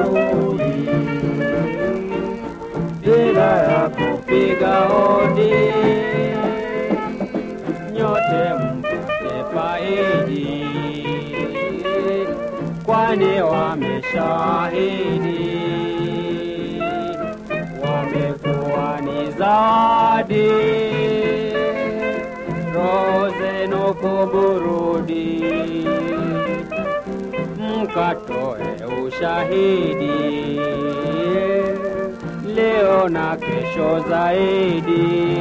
warudi bila ya kupiga hodi, nyote mpate faidi, kwani wameshahidi wamekuwa ni zawadi, roho zenu kuburudi, mkatoe ushahidi leo na kesho zaidi.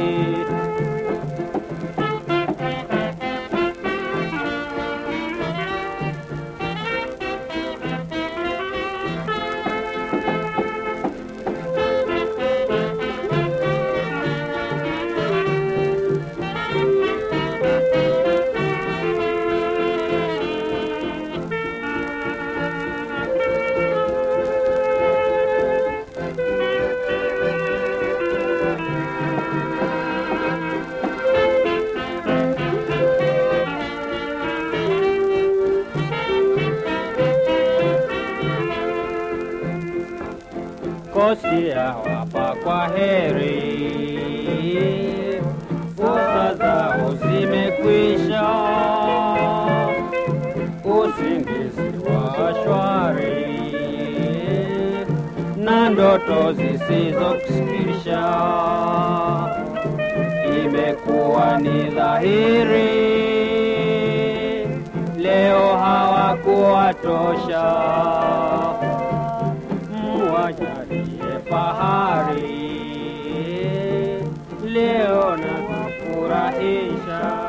Kosia wapa kwa heri, fursa zao zimekwisha, usingizi wa shwari na ndoto zisizokusikirisha, imekuwa ni dhahiri leo hawakuwatosha mwajalie fahari leo na kufurahisha